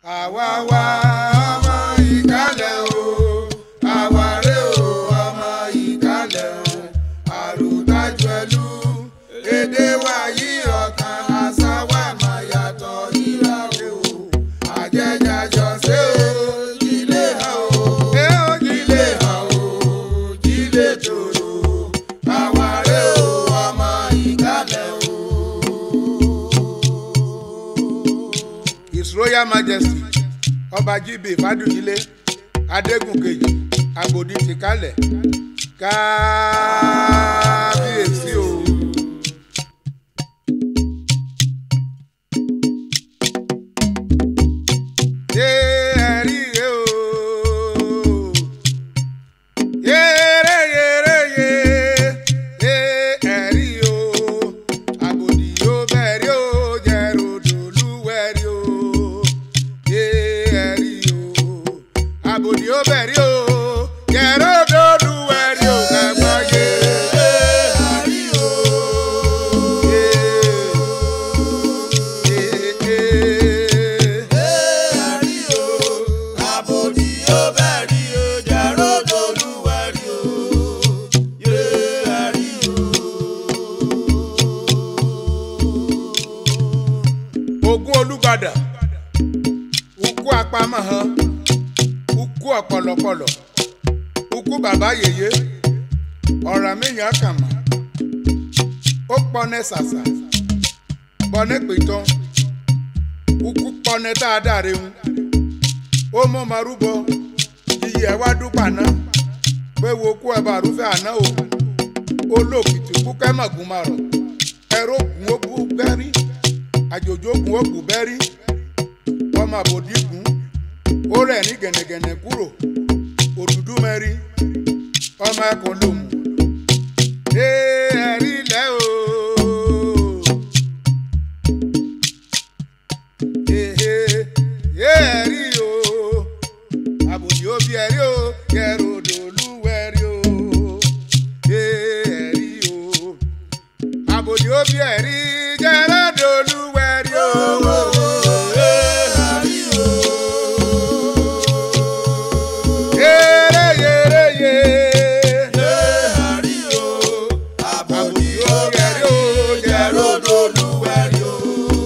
àwa wá ọmọ ìkálẹ̀ o àwa rè o ọmọ ìkálẹ̀ o àròtájú ẹlú èdè wa yí ọ̀kan àṣà wa máa yàtọ̀ ìrà o àjẹjàjọ ṣe o jílé ha o jílé ha o jílé tòrò àwa rè o ọmọ ìkálẹ̀ o. His Royal Majesty ọba jíbe fàdúyílé adégún kejì agbòdì tìkálẹ̀ kábíyèsí o. Yé ẹ̀rí rè o. Yéré yéré yé. Yé ẹ̀rí o. Àbòdì yóò bẹ̀rí o. Jẹ̀rọ̀dọ̀ lúwẹ̀rí o. Yé ẹ̀rí o. Àbòdì yóò bẹ̀rí o. Jẹ̀rọ̀dọ̀ lúwẹ̀rí o. Kẹ̀gbọ́n yé ẹ̀rí o. Yé yé yé. ogun olùgbàdà ukú apamọ́ hàn ukú ọ̀pọ̀lọpọ̀lọ̀ ukú bàbá yèyé ọ̀rọ̀ míyàn kàmá ó pọ́nẹ́ ṣàṣà pọ́nẹ́ pìtàn ukú pọ́nẹ́ dáadáa rehun ó mọ́ marúbọ iyì ẹ̀ wá dúpà náà pé wo kú ẹ̀ bá rúfẹ́ àná o olókìtì kú kẹ́mọ̀gùn máa rọ̀ ẹ̀rọ ògùn ó bú bẹ́rí àjòjò ògùn ó bù bẹ́rí ọmọ àbòdì gùn ó rẹ̀ ní gẹ̀nẹ̀gẹ̀nẹ̀ kúrò òdùdú mẹ́rí ọmọ ẹkùn lòmù ee ẹ̀rí lẹ́ o. Ee, ee, ẹ̀rí o àbòdì ó bí ẹ̀rí o kẹrù odò olúwẹ̀rí o ee ẹ̀rí o àbòdì ó bí ẹ̀rí jẹ́rẹ́dọ̀ olúwẹ̀rí o. Yéré yéré yé. Àbòdì ó bí ẹ̀rí o jẹ́rẹ́dọ̀ olúwẹ̀rí o.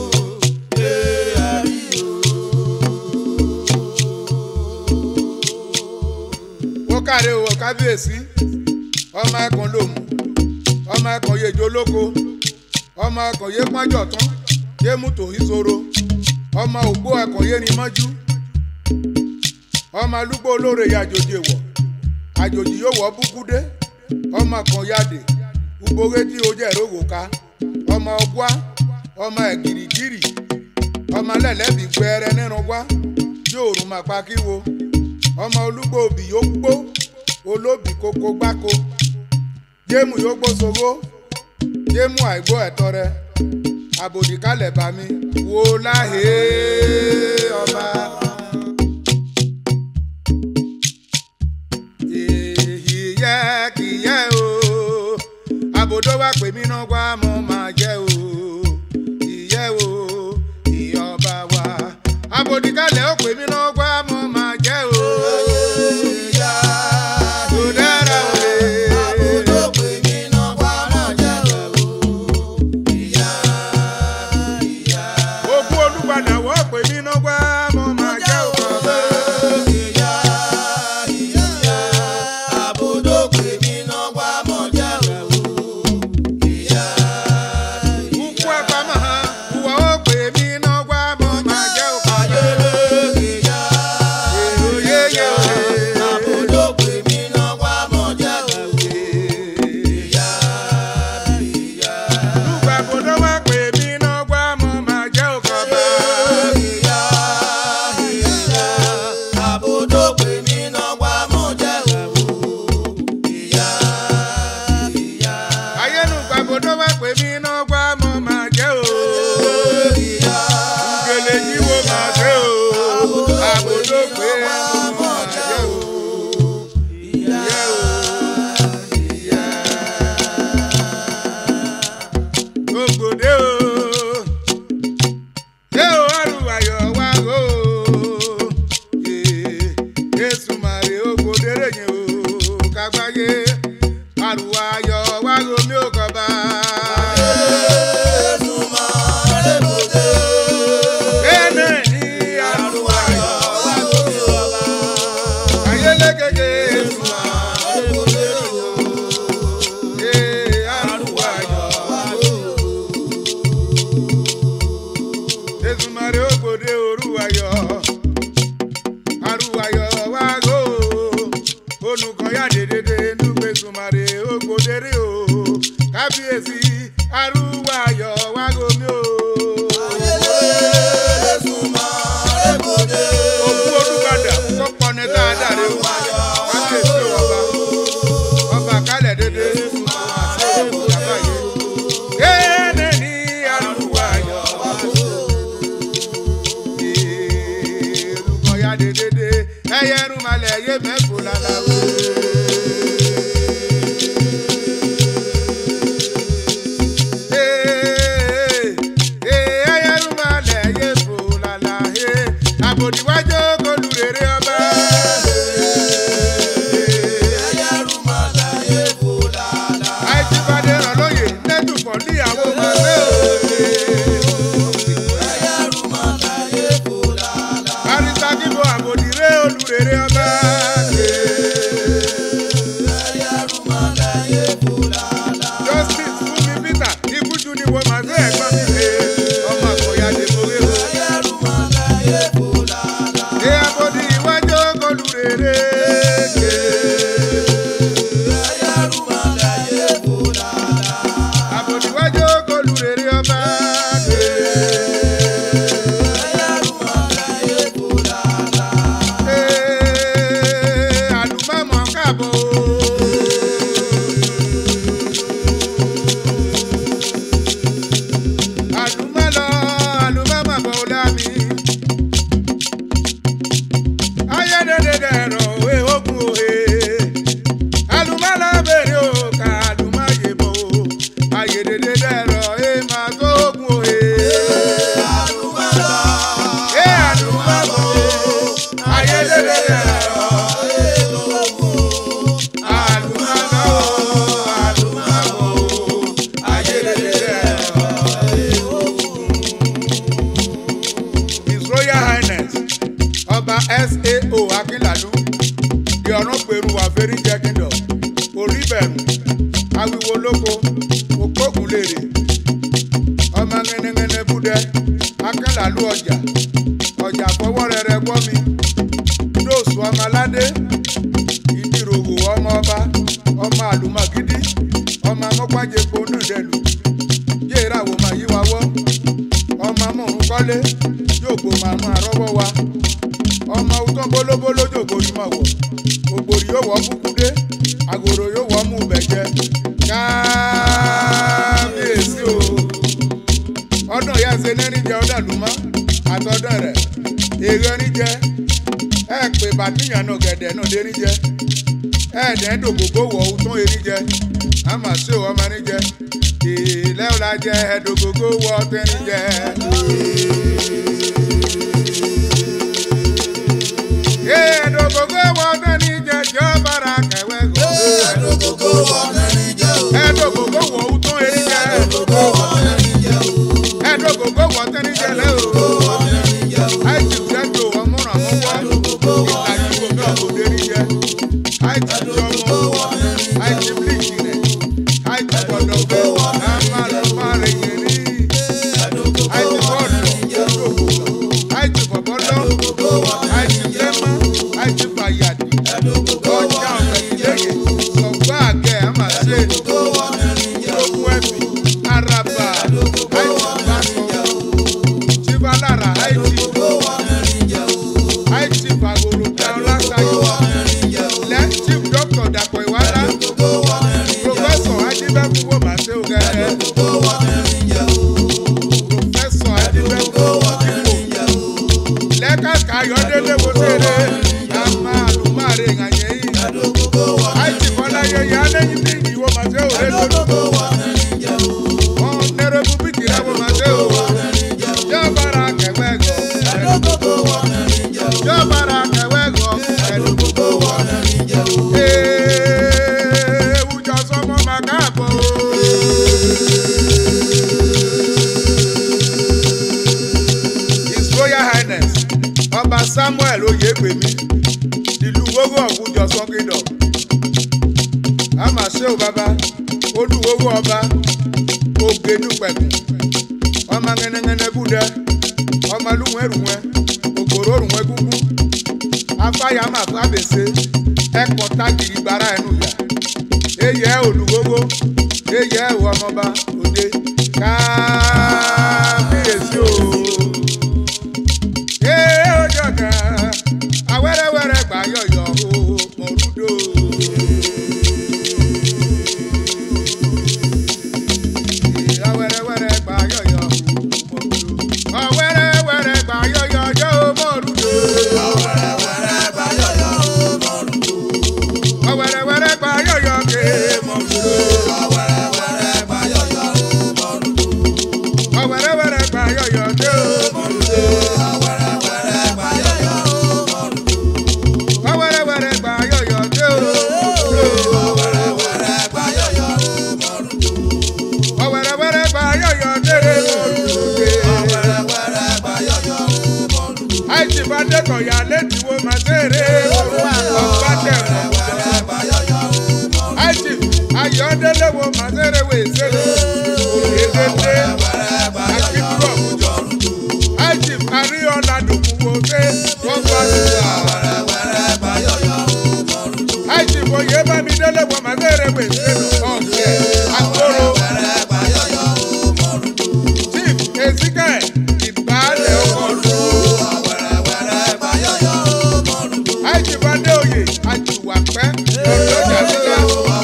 ó káre o kábíyèsí ọmọ ẹkùn lòmù ọmọ ẹkùn yejò lóko ọmọ ẹkùn yé pọ́njọ̀ tán yé mútò ìṣòro ọmọ ògbó ẹkùn yé ni mọ́jú ọmọ alúgbó olóore ya àjòjì èwọ̀ àjòjì yóò wọ́ búkúdé ọmọ kan yáde ugbóge tí o jẹ́ ìrógò ká ọmọ ọgbá ọmọ ẹ̀gìrìgìrì ọmọ lẹ́lẹ́bí gbẹ́rẹ́ nínú wá yóò rún màpá kíwo ọmọ olúgbò òbí yóò gbó olóbì kókó gbáko jéèmù yóò gbó sowó jéèmù àìgbó ẹ̀tọ́ rẹ àbòdì kálẹ̀ bá mi wò láhé ọba. èyí yẹ kì í yẹ o àbòdó wa pè mí náà wá mo máa jẹ o ìyẹ o ìyọba wa àbòdì kálẹ̀ ó pè mí náà wá mo máa jẹ o. Tó dára o lè. Ogún olúpadà wọ́ pè mí náà wá mo máa jẹ́ òkànbá. Ukú apamọ́ hàn, ìwọ ó pè mí náà wá mo máa jẹ́ òkànbá. Èrò yéyé o lè. Lùgbà kò ló wá pè mí náà wá mo máa jẹ́ òkànbá. kábíyèsí arúgbó ayọ̀ wá gomi o. òkú olùbàdà kọ́kọ́ ní tá a dàrí o kábíyèsí ọba ọba kálẹ̀ dédé àti òkú bàbá yìí. kéde ní arúgbó ayọ̀ wá gomi o. èrúkọ ya dédé ẹyẹ rúmalẹ̀ yé mẹ́kọ̀ọ́ lálàbọ̀. àbòdìwájú olùrèrè ọba. àìsípadé ràn lóye lẹ́dùnkọ̀ níyàwó màmá òde. àrísàkíbo àbòdìrè olùrèrè ọba. justice fúnmi peter ikújú ni wọ́n máa gbé ẹ̀gbọ́n mi lé ọmọ àkọ́yà dèmọ́wé o. Ṣé abodi iwájú olùrèrè ké? Abodi iwájú olùrèrè ọba ké. Ee, àlùmọ́mọ́ káàbọ̀ o. Àlùmọ́lọ, àlùmọ́mọ́ bọ̀ lámì. ayédèdè ẹ̀rọ òwe ogun òwe alùmọ́lá bèrè o ká alùmọ́yè bò ó ayédèdè ẹ̀rọ ẹ̀ máa tó ogun òwe. ẹ̀ alùmọ́ bò ó ayédèdè ẹ̀rọ alùmọ́lá o alùmọ́ bò ó ayédèdè ẹ̀rọ. His Royal Highness ọba sao akínlàlú di ọ̀run pẹ̀rù wà fẹ́rí jẹ́ kíndọ̀ orí bẹ̀rù awiwo lóko okógun lèrè ọmọ ngẹnẹngẹnẹ búdẹ akínlàlú ọjà ọjà fọwọ́ rẹrẹ gbọ́ mi dóòsù ọmọ aládé ìdíròwò ọmọ ọba ọmọ àlùmọ̀gídí ọmọ amọ́pájẹpọ̀ nùdẹ̀lù yéèràwọ̀ máa yí wa wọ́ ọmọ amúrún kọ́lé yóò gbó màmú àrọ́wọ́ wa ọmọ òtún bólóbóló jòkòrí mọ̀ wọ̀ ògbòrì yóò wọ́ kúkúdé àgòrò yóò wọ́ mú bẹ̀jẹ̀ kábíyèsí o ọdún ìyá ṣe nẹ́ni jẹ ọdún àlùmọ́ àtọ́dún rẹ̀ èrè ní jẹ ẹ pè bàtíyàn náà gẹ̀dẹ̀ náà dé ní jẹ ẹ dẹ̀ ń dògógó wọ̀ òtún erí jẹ àmà sí ò ọmọ ní jẹ ìlẹ́ ọ̀la jẹ ẹ̀dògógó wọ̀ tẹ́ni jẹ. ẹ̀dògógó wọ̀ tẹ́ni jẹ jọ́ bára kẹwẹ́ gò. ẹ̀dògógó wọ̀ òtún erí jẹ. ẹ̀dògógó wọ̀ tẹ́ni jẹ lẹ́ o. àìsí sẹ́jọ ọmúràn mú wá. ìtàjú omi ọ̀gbọ̀dé rí jẹ. àìsí jọmọ àìsí bíríkì rẹ̀. àìsí gbọdọ̀ pé àmà ló má rẹ̀ yẹn rí. àìsí bọ́ọ̀lù àìsí bọ̀bọ́lọ́ àìsí lẹ́mọ́ àìsí fàyàdì. ọjà ọ̀gbẹ̀dẹ̀yẹ sọ̀gbọ́n àgẹ̀ àmà ṣe lókun ẹ̀bì araba àìsí bàtọ̀ chivalara àìsí àìsí fàgòrò dáhùn lásàyò lẹ́ chief doctor dàpọ̀ ìwádà professor adébẹ́kú wò má ṣe ògẹ́rẹ́ professor adébẹ́kú wò lẹ́ka kayọ̀délé wo ṣeré àmà àlùmáre ìhànyẹ́ yìí àìsí fọláyé yá lẹ́yìn ní ìwò má ṣe òré lórí wọn nẹ́rẹ́ búbíkì rẹ̀ wò má ṣe òwò jọ́bàrà kẹwẹ́ gọ̀ jọ́bàrà kẹwẹ́ gọ̀ ee wùjọ sọmọ màkàbọ̀. His Royal Highness Ọba Samuel Oyègbèmí ìlú gbogbo ọ̀gbùjọ sọ́kìdọ̀. A máa ṣe ò bàbá olúwowó ọba ògbénúpẹ̀kùn ọmọ ngẹnẹngẹnẹ búdẹ ọmọ lúwẹ̀ rùwẹ̀ ògbòrò rùwẹ̀ gúngún afáyàmà fábèsè ẹkọ tágìrì gbára ẹnu yà eyẹ olùgbogbo eyẹ ẹwọ ọmọba òde kábíyèsí o. ee ojú ọ̀gá awẹ́rẹ́wẹ́rẹ́ gbà yọ̀yọ̀ o mọ̀rúdò. Ee, awẹ́rẹ́wẹ́rẹ́ gbà yọ̀yọ̀ o mọ̀rúdò. ọ̀wẹ́rẹ́wẹ́rẹ́ gbà yọ̀yọ̀ ọjọ́ o mọ̀rúdò. ọ̀wẹ́rẹ́wẹ́rẹ́ gbà yọ̀yọ̀ ké mọ̀rúdò. ọ̀wẹ́rẹ́wẹ́rẹ́ gbà yọ̀yọ̀ dé o mọ̀rúdò. ọ̀wẹ́rẹ́wẹ́rẹ́ gbà yọ̀yọ̀ dé o mọ̀rúdò. ọ̀wẹ́rẹ́wẹ́rẹ́ gbà yọ̀yọ̀ dé mọ̀rúdò. àìsí bá dẹ́kọ̀ yà létí wo máa ṣeré ọ̀pá tẹ̀ mọ̀. àìsí ayọ̀dẹ́lẹ̀ wo máa ṣeré wò ṣeré òyedèdè akíkúrọ̀ òjò. àìsí àríyànlá dùnkù wo ṣe wọ́n bá ṣùgbọ́n. àìsí bòye bá mi délé wo máa ṣeré wò ṣeré ọ̀gbẹ́ àkóró. chief ezike ìbálẹ̀ ọkọ̀ lù. àìsí bá dé òye àjùwàpẹ́ lọ́jọ́ àbíká.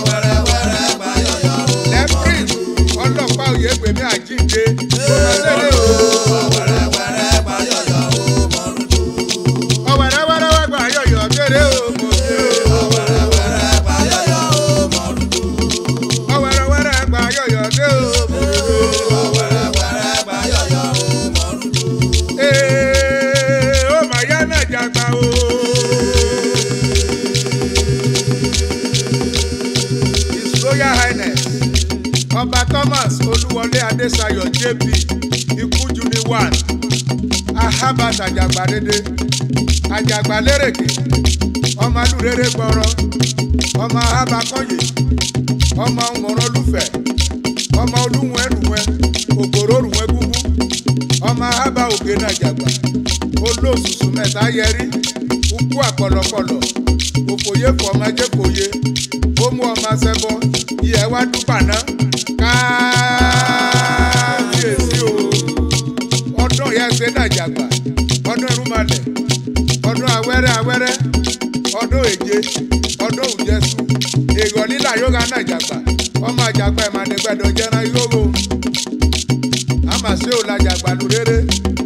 lẹ́prin ọlọ́pàá òye gbèmí àjíǹde kó máa ṣeré o. ọ̀wẹ̀rẹ̀wẹ̀rẹ̀ gbà yọ̀yọ̀ kéré o mo ṣe o. ọ̀wẹ̀rẹ̀wẹ̀rẹ̀ gbà yọ̀yọ̀ dé o mo ṣe o. ee ó mà yá náà jàgbá o. His Royal Highness ọba Thomas Olúwọlé Adéṣayọ̀ JP Ikújú ní one ahabat àjàgbàdédé àjàgbàlérèké ọmọ alúrere gbọrọ ọmọ ahabakọyè ọmọ ọmọrọlúfẹ ọmọ olúwọn ẹrùwẹ ògbòrò òrùwẹ gúgú ọmọ ahaba ògè náà jàgbà olóòsùsù mẹ́ta yẹrí ukú àpọlọpọlọ òfòye fọ ọmọ ajẹkọyè ó mú ọmọ asẹbọ yẹ wá dúpàná káàbíyèsí o ọdún yẹn ṣe dàjàgbà ọdún irúnmalẹ̀ ọdún awẹ́rẹ́ awẹ́rẹ́ ọdún èje ọdún òjẹsù èèyàn lílà yóò ga náà jàgbà ọmọ àjàgbà ìmàdégbẹdọ jẹran yóò àmàṣe ò làjàgbà lù rere.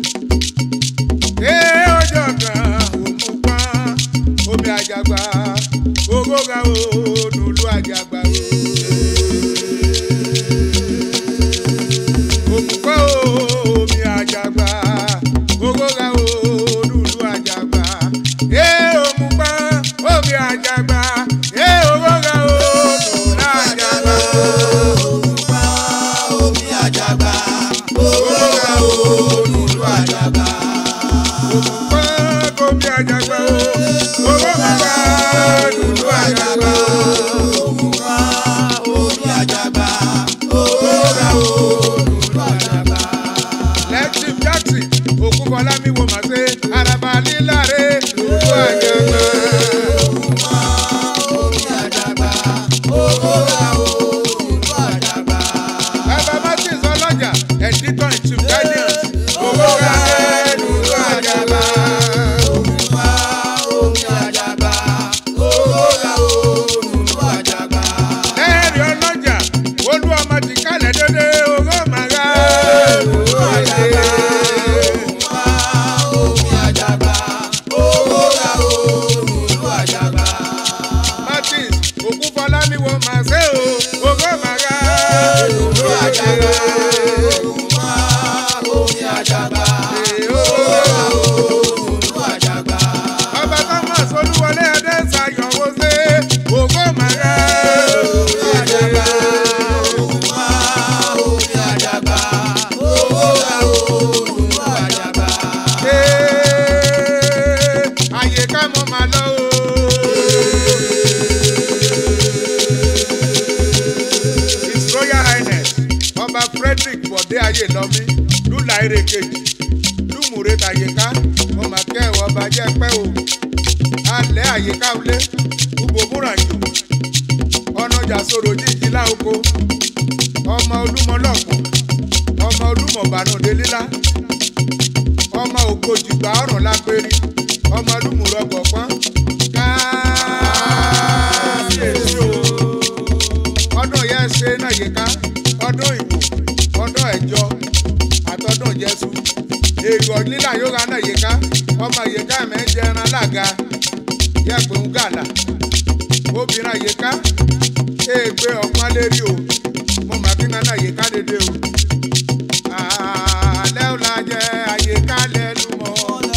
ee ọjọ́ kan òmù pọ́n omi àjàgbà owó ga o lùlù àjàgbà o. òmùpẹ́ omi àjàgbà owó ga o lùlù àjàgbà. ee òmùpẹ́ omi àjàgbà ee owó ga o lùlù àjàgbà. owó ga o lùlù àjàgbà. òmùpẹ́ omi àjàgbà o owó ga o lùlù àjàgbà. lẹ́tìm jackson òkúbọ̀lá mi wò má ṣe araba líláre lùlù àjàgbà. bàbá martins ọlọ́jà ẹ̀dítọ̀ ìtìm guidance owó ga lùlù àjàgbà. lẹ́ẹ̀rì ọlọ́jà olú ọmọ ti kálẹ̀ dédé owó màgá lùlù àjàgbà. martins òkúbọ̀lá mi wò má ṣe o owó màgá lùlù àjàgbà. Ee, owó ọba thomas olúwọlé ẹdẹ ṣàyọwọ ṣe owó màgá lùlù àjàgbà. Ee, àyè ká mọ màá lọ o. His Royal Highness Ọba Frederick Bọ̀dé Ayélọ́mí Lúlàírè kejì Lúmùrè Tàyíká Ọmọ akẹ́wọ̀ ọba jẹ́ pẹ́ o. Alẹ́ àyíká ulé Ubo Múràjò Ọ̀nàjà sọ̀rọ̀ jíjí láoko ọmọ olúmọ lọ́pọ̀ ọmọ olúmọ bànúdé lílá ọmọ ògbójì gbà ọ̀rùn lápẹ́rí ọmọ olúmọ̀rọ̀ gọ̀pọ́n káàbíyèsí o ọdún yẹn ṣe náà yíká ọdún ìbò ọdún ẹ̀jọ àtọdún jésù èrò lílà yóò ra náà yíká ọmọ yíká mẹ́jẹ ẹran lága yẹ̀pẹ̀ ń gàlà obìnrin àyíká èègbé ọ̀pọ̀n lérí o mo mà kí nana àyíká dédé o àlẹ́ ò la jẹ́ àyíká lẹ́nu mọ́.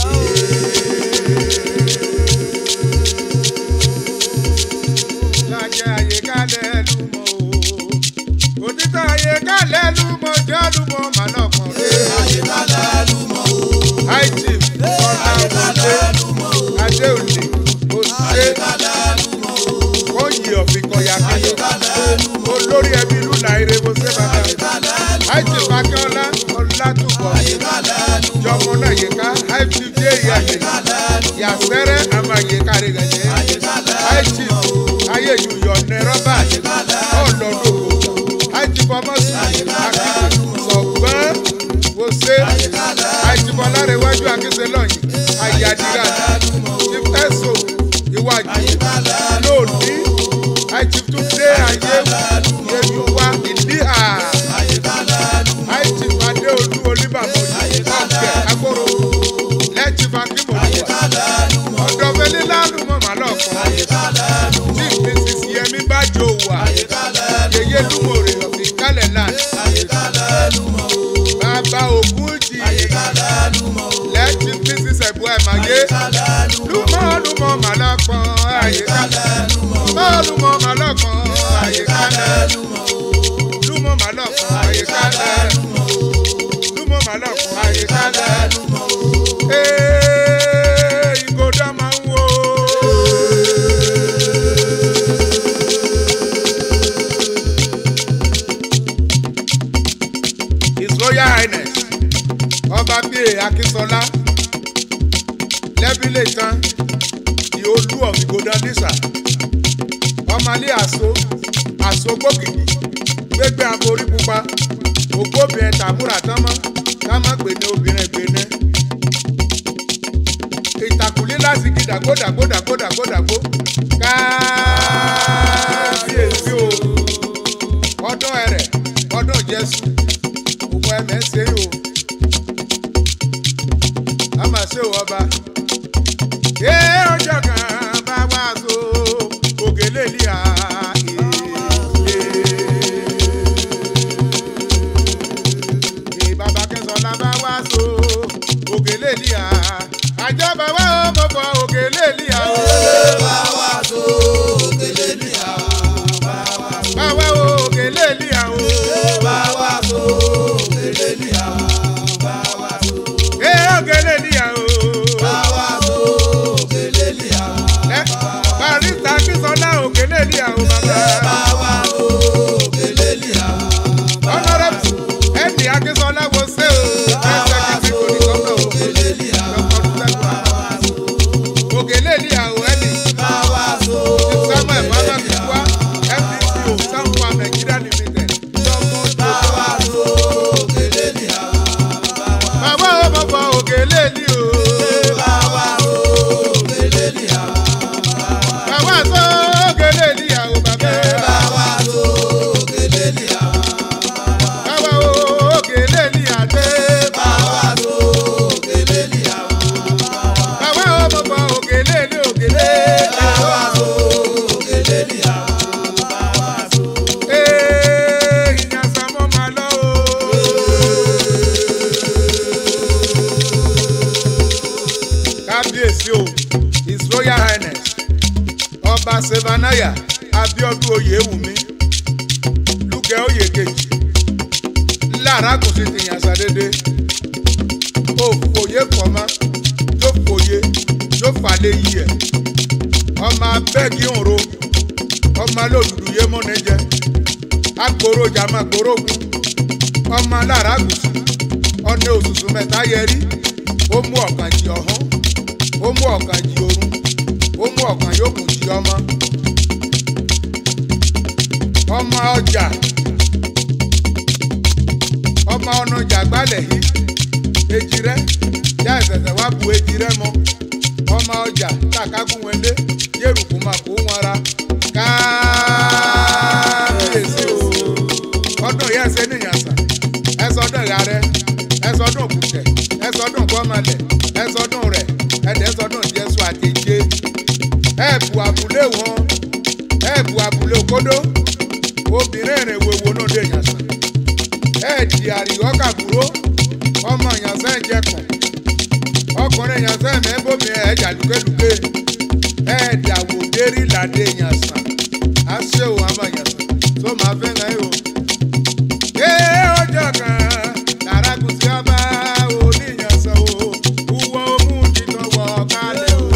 Lájẹ́ àyíká lẹ́nu mọ́ o. Òtítọ́ àyíká lẹ́nu mọ́ jẹ́ ọdúnmọ́ màlọ́kàn rẹ̀. High chief ọ̀la òde Adéòlè Òṣè Kóyè ọ̀fìnkọ̀yà kẹ́lẹ́. Olórí ẹbí ìlú Nàìrè mo ṣe bàbá. High chief Akínọ́lá Ọlátúbọ̀. Jọmọ náà yíká High chief dé ìyàgbé. Yàsẹ́rẹ́ àmà yíká rẹ̀ gẹ̀jẹ̀. High chief Ayéjú Yọ̀nẹ́ Rọ́bà. Ọlọ́dún High chief Ọmọ́sùn Akíndé. Sọ̀gbọ́n mo ṣe. High chief Ọlárẹ̀wájú Akínsẹ́ lọ́yìn. Àyàdìrà. Chief Ẹ̀sọ́ Iwájú. Lóòní. High chief Túndé Ayé. Yẹ̀yùwá Ìdíhà. High chief Adéolú Olúbàmọ̀ yìí. Ọ̀gbẹ̀ Agbóró. Lẹ́ẹ̀tì Fakímọ̀lúwà. Ọ̀dọ̀ Fẹ́lẹ́ lánàá mọ̀ màlọ́ kan. Chief Mrs. Yemi Bájò wà. Yèyé Lúmọ̀rẹ̀ ọ̀fìn kálẹ̀ náà. Bàbá Ògúnjì. Lẹ́ẹ̀tì Mrs. Ẹ̀bù Ẹ̀máyé. Lúmọ̀ lúmọ̀ màlọ́ kan. Àyíká. Lúmọ̀ lúmọ̀ màlọ́ kan. Àyíká náà. Lúmọ̀ màlọ́ kan. Àyíká náà. Lúmọ̀ màlọ́ kan. Àyíká náà. Ee, ìgòdà máa ń wo. His Royal Highness Ọba Bíyè Akínsọlá lẹ́bílẹ̀ tán di olú of Ìgòdà Nísà ọmọlé àṣọ àṣọ gbòkìkì gbégbé aborí pupa ògbóbìnrin tàbúrà tánmọ́ támọ́ gbèné obìnrin gbèné ìtàkùlé láti gi dàgbò dàgbò dàgbò dàgbò dàgbò káàbíyèsí o ọdún ẹrẹ ọdún jésù òkú ẹmẹ ṣe o a máa ṣe o ọba yé ọjọ́ kan bá wá so ògèlè ní à ee bàbá kẹsàn-án bá wá so ògèlè ní à àjọ bàbá ó mọ̀ fọ ògèlè ní à o. Bàbá wo ògèlè ní à o. Bàbá ògèlè ní à o. Ẹ ògèlè ní à o. Ẹ barista Akínsọ́lá ògèlè ní à o bàbá. Honourable Ẹ̀mí Akínsọ́lá wo ṣé o. Ẹsẹ̀ kìtì kò ní sọ́kàn o. Ògèlè ní à o ẹ̀mí. Samuel Mama Kiwa FDCO Sanfa Nigeria Limited. Lọ́mọ Bàbá ó mọ̀ fọ ògèlè ní o. Bàbá sọ ògèlè ní à o bàbá. Bàbá ó ògèlè ní àdé. Bàbá ó mọ̀ fọ ògèlè ní ògèlè. Ee, ìyànsá mọ́ máa lọ o. Kábíyèsí o, His Royal Highness, Ọba Sevanaya Abiodun Oyewumi, Lúkẹ́ Oyèkejì, Lára kò sí ti yànsá dédé. O fòye kọ̀má, yóò fòye, yóò fàlẹ́ yí ẹ̀. Ọmọ abẹ́gi òǹro, ọmọ alóòdùdù yé mọ́ni jẹ agboro jama gborogun ọmọ alára gùsù ọ̀nà òṣùṣù mẹ́ta yẹrí ó mú ọ̀kan jí ọ̀hún ó mú ọ̀kan jí orun ó mú ọ̀kan yòókù jí ọmọ ọmọ ọjà ọmọ ọ̀nà jàgbálẹ̀ yìí èjì rẹ yá ìṣẹ̀ṣẹ̀ wá bu èjì rẹ mọ́ ọmọ ọjà tàkágùn wẹlé yérùkú máa kó wọn ra káàbíyèsí o ọdún yẹn ṣe níyàn sàn ẹsọdún ìyá rẹ ẹsọdún òkùnkẹ ẹsọdún gbọmọlẹ ẹsọdún rẹ ẹdẹsọdún jésù àtẹjé ẹbù àbúlé wọn ẹbù àbúlé òkódó obìnrin rìn wèwo náà dé yàn sàn ẹẹdì àríyọ kàbúrò ọmọ yàn sẹ jẹkùn ọkùnrin yàn sẹ mẹbọmi ẹjà lùkẹlùkẹ ẹẹdà wò dérí làdé yàn sàn àṣẹ òun àmọ yàn sàn tó máa fẹ́ náà yìí o ee ọjọ́ kan Lárágùnsí ọba oníyànsán o wúwo mú títọ́ wọ kálẹ̀ o.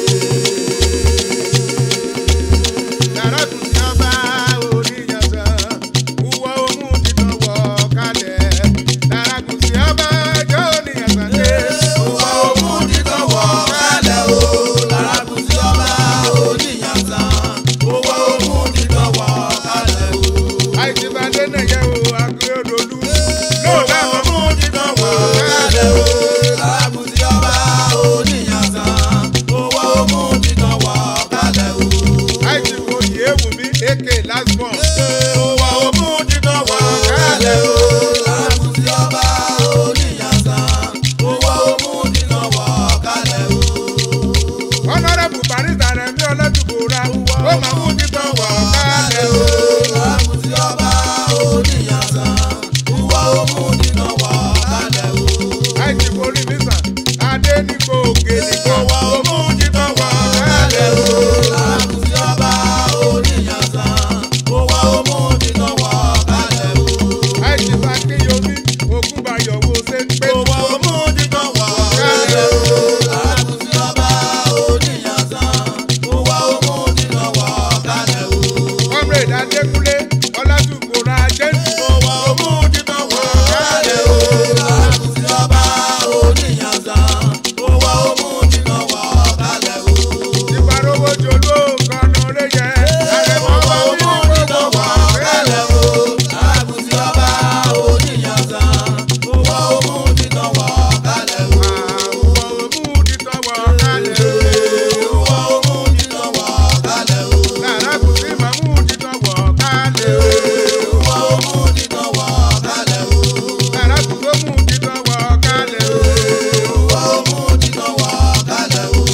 Lárágùnsí ọba oníyànsán wúwo mú títọ́ wọ kálẹ̀. Lárágùnsí ọba jọ oníyànsán dé. Òwò òmù dídán wọ̀ kálẹ̀ o. Lárágùnsí ọba oníyànsán. Òwò òmù dídán wọ̀ kálẹ̀ o. àìsí bá dé nàyẹ̀ o Akérédolú. lóòótọ́ Òwò òmù dídán wọ̀ kálẹ̀ o. Lárágùnsí ọba oníyànsán. Òwò òmù dídán wọ̀ kálẹ̀ o. àìsí wo yìí wù mí èké last born. Òwò òmù dídán wọ̀ kálẹ̀ o. Lárágùnsí ọba oníyànsán. Òwò òmù dídán wọ̀ kálẹ̀ o. honourable barista rẹmi ọlọ́dúnbòra ó máa mú títọ́ wọ̀ kálẹ̀ o. Lárágùnsí ọba oníyànsán. Òwò òmù dídán wọ̀ kálẹ̀ o. àìsí forí mi sàn adé nígbò òkè nìkan Òwò òmù dídán wọ̀ kálẹ̀ o. Lárágùnsí ọba oníyànsán. Òwò òmù dídán wọ̀ kálẹ̀ o. àìsí fàkíyomi ògúnbayọ̀ wo ṣe ń pé Òwò òmù dídán wọ̀ kálẹ̀ o. Lárágùnsí ọba oníyànsán. Òwò òmù dídán wọ̀ kálẹ̀ o. comrade adékúnlé ọlọ́dúnbòra jẹ́ǹtì Òwò òmù dídán wọ̀ kálẹ̀ o. Lárágùnsí ọba oníyànsán. Òwò òmù dídán wọ̀ kálẹ̀ o. ìfarowó jòló kọ́nà lẹ́yẹ àrẹ̀mọ́ Òwò bá òmù mi dídán wọ̀ kálẹ̀ o. Lárágùnsí ọba oníyànsán. Òwò òmù dídán wọ̀ kálẹ̀ o. àwọn òmù títọ́ wọ̀ kálẹ̀ o. Òwò òmù dídán wọ̀ kálẹ̀ o. Lárágùnsí màmú títọ́ wọ̀ kálẹ̀ o. Òwò òmù dídán wọ̀ kálẹ̀ o. Lárágùnsí mú títọ́ wọ̀ kálẹ̀ o. Òwò òmù dídán wọ̀ kálẹ̀ o.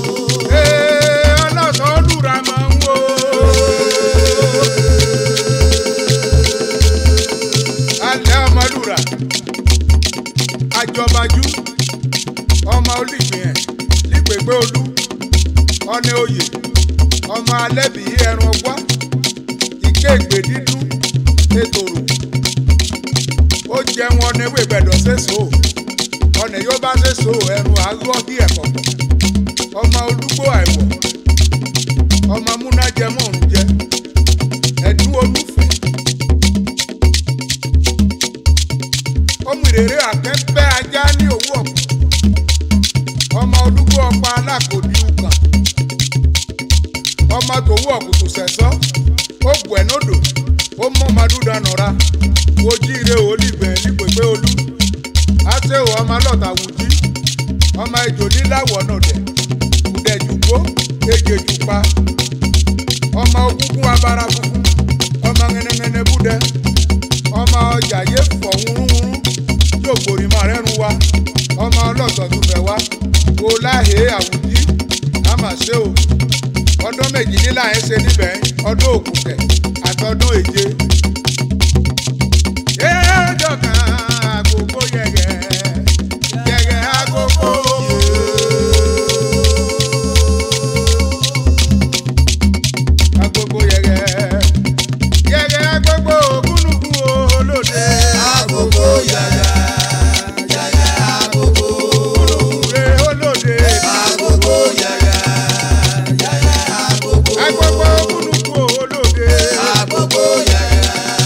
Ee, ọlọ́sàn olùra máa ń wò. Alẹ́ ọmọlúra, àjọbajú, ọmọ olùgbìyàn, lípègbè olú, ọ̀nà oyè, ọmọ alẹ́bí ẹran ọgbá, ìkéègbè dídún, ètòrò. Ó jẹun ọ̀nà ewé gbẹ̀dọ̀ sẹ́sọ, ọ̀nà yóò bá sẹ́sọ ẹ̀rù àgọ́ bí ẹ̀kọ́ ọmọ olúgbò àìwọ̀ ọmọ múnájẹmọ́ ọ̀run jẹ ẹ̀dún olúfẹ́ ọmọ ìrèrè àkẹ́pẹ́ ajá ní òwú ọ̀pọ̀ ọmọ olúgbò ọ̀pá alákòdì ùkàn ọmọ tòwú ọ̀kùtù sẹ̀sọ́ ó bù ẹ̀ nódò ó mọ́ ọmọdúdà nọ̀ra ojíire olígbẹ̀ nípèpé olú àṣewò ọmọ alọ́ta wùjí ọmọ ejò líláwọ̀ náà dẹ̀ kùdẹ̀jùgbó ejèjùpa ọmọ ogúngún abara funfun ọmọ ŋẹnẹŋẹnẹ búdẹ ọmọ ọjà yé fọ̀ wúrúwúrú yóò gbòrí máa rẹ́rùn wa ọmọ ọlọ́sọ̀ tó fẹ́ wá kó láhè àwùjí á mà ṣe o ọdún méjìlélà ẹ̀ ṣe níbẹ̀ ọdún òkùnkẹ̀ àtọdún èje. ẹ ọjọ́ kan àgógó yẹ̀gẹ̀ yẹ̀gẹ̀ àgógó. agogo yẹgẹ yẹgẹ agogo ògúnùkú olóde Agogo yẹyẹ, yẹyẹ agogo. ògúnùkúre olóde Agogo yẹyẹ, yẹyẹ agogo. agogo ògúnùkú olóde Agogo yẹyẹ,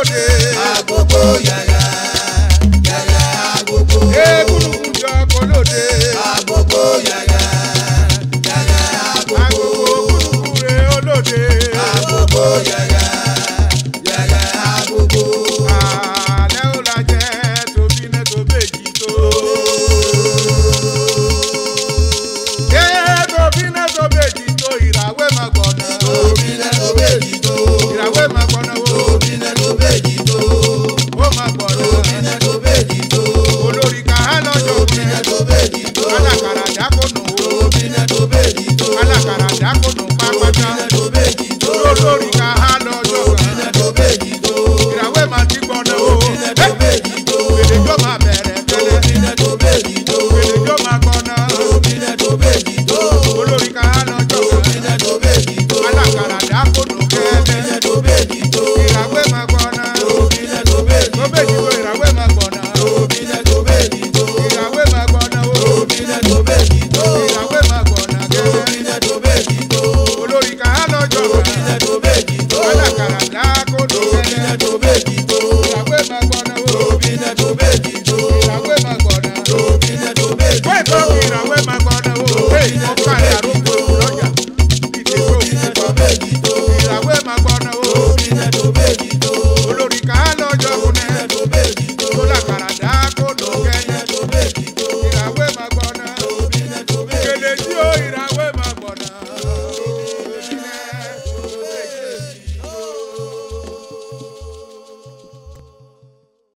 olóde. agogo yẹyẹ yẹyẹ agogo. Egúnugún jọ olóde. agogo yẹyẹ yẹyẹ agogo. Agogo gúnugún re olóde. agogo yẹyẹ yẹyẹ agogo. Àlẹ́ ò la jẹ́ tóbi náà tó méjì tó. Yé tóbi náà tó méjì tó ìràwé máa gbọ̀nà. tóbi lẹ́nu méjì tó. Ìràwé máa gbọ̀nà o. tóbi lẹ́nu méjì tó. Ó máa gbọ̀nà. tóbi lẹ́nu méjì tó. Olórí ká lọ́jọ́ tóbi òní. lẹ́nu méjì tó. Alákàrà dákònù o. tóbi lẹ́nu méjì tó. Alákàrà dákònù pápátá. lẹ́nu méjì tó. Olórí ká lọ́jọ́ tóbi kan. lẹ́nu méjì tó. Ìràwé máa ti gbọ̀nà o. lẹ́nu méjì tó. Gbèdéjọ́ máa bẹ̀rẹ̀ tẹ́lẹ̀. tóbi lẹ́nu méjì tó. Gbèdéjọ́ máa gbọ̀nà. tóbi lẹ́nu méjì tó. Olórí ká lọ́jọ́ tóbi kan. lẹ́nu méjì tó. Alákàrà dákònù kẹ́lẹ́. lẹ́nu méjì tó. Ìràwé máa gbọ̀nà. tóbi lẹ́nu méjì Tó méjì tó ìràwé máa gbọ̀nà. tóbi lẹ́nu méjì tó. Ìràwé máa gbọ̀nà o. tóbi lẹ́nu méjì tó. Ìràwé máa gbọ̀nà kẹ́lẹ́. tóbi lẹ́nu méjì tó. Olórí ká lọ́jọ́ tóbi kan. lẹ́nu méjì